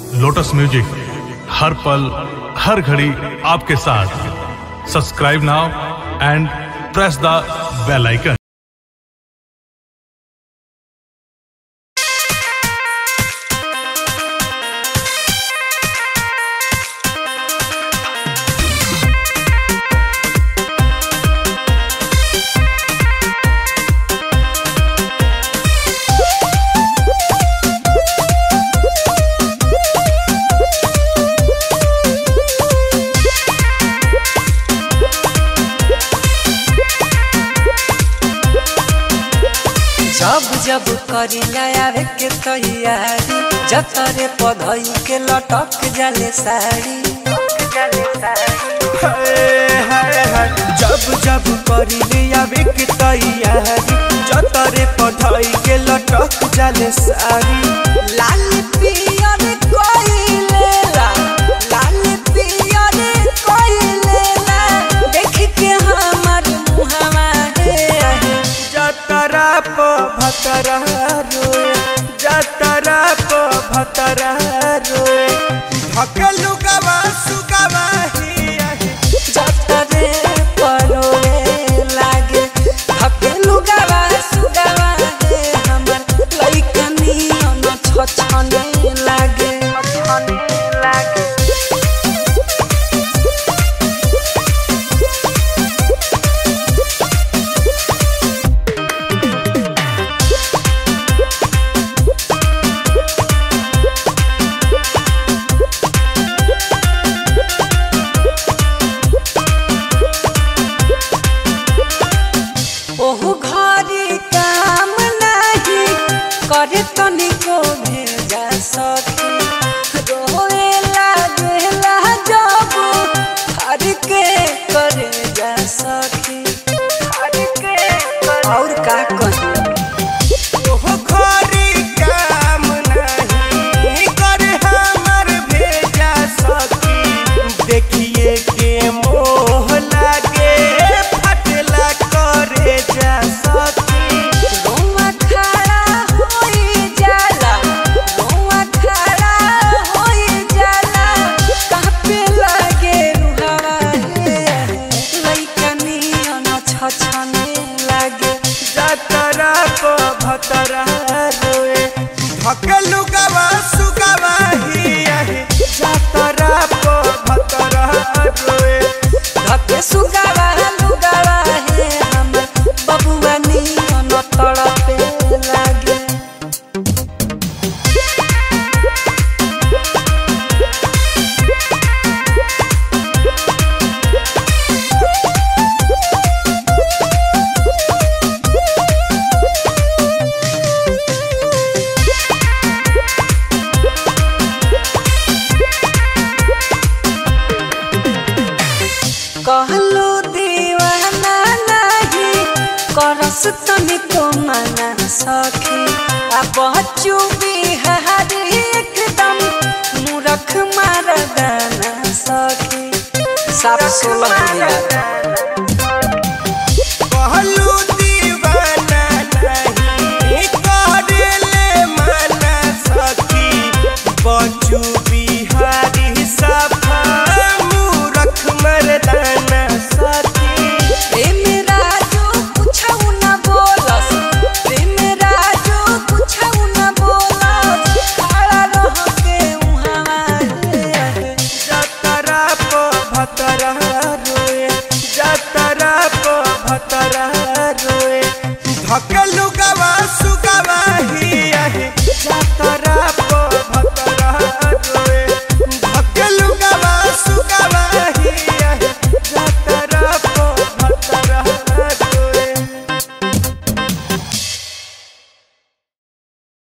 Lotus music हर पल हर घड़ी आपके साथ subscribe now and press the bell icon जब जब करिला आवे के तैयारी जतरे पधई के लटक जाले साड़ी जब जब करिले आवे के तैयारी जतरे पढ़ाई के लटक जाले सारी लाल पियर कोइलेला लाल पियर कोइलेला देख के हमर मुहवा हे जतरा प भतरा रोए जतरा प भतरा रोए ढकेलु गवा सुगवा ही आहे। जतरे परोए लागे धकेलु गवा सुगवा हे हमर लइकनी अन छछने लागे छछने लागे ओहु घरी काम नाही करे तनिको भेजा सके रोए लागेला जब हर के करे जा सके हर के और का कही ओहो घरी काम नहीं कर हमर भेजा सकी देखिए के मोह लागे फटला करे जा सकी रोआ खड़ा होई जाला रोआ खड़ा होई जाला कापे लागे रुहावा हे लइकनी अन छछने लागे जतरा को भतरा रोए ढकेलु गवा सुगवा ही आहे जतरा को भतरा रोए धके सुगावा लुगावा हे हम बबुआ नी अन तड़पे लागे कहलो दीवाना नाही करस तनिको मना सखी आ बच्चू बिहारी एकदम मूरख मार गाना सखी साफ सोलह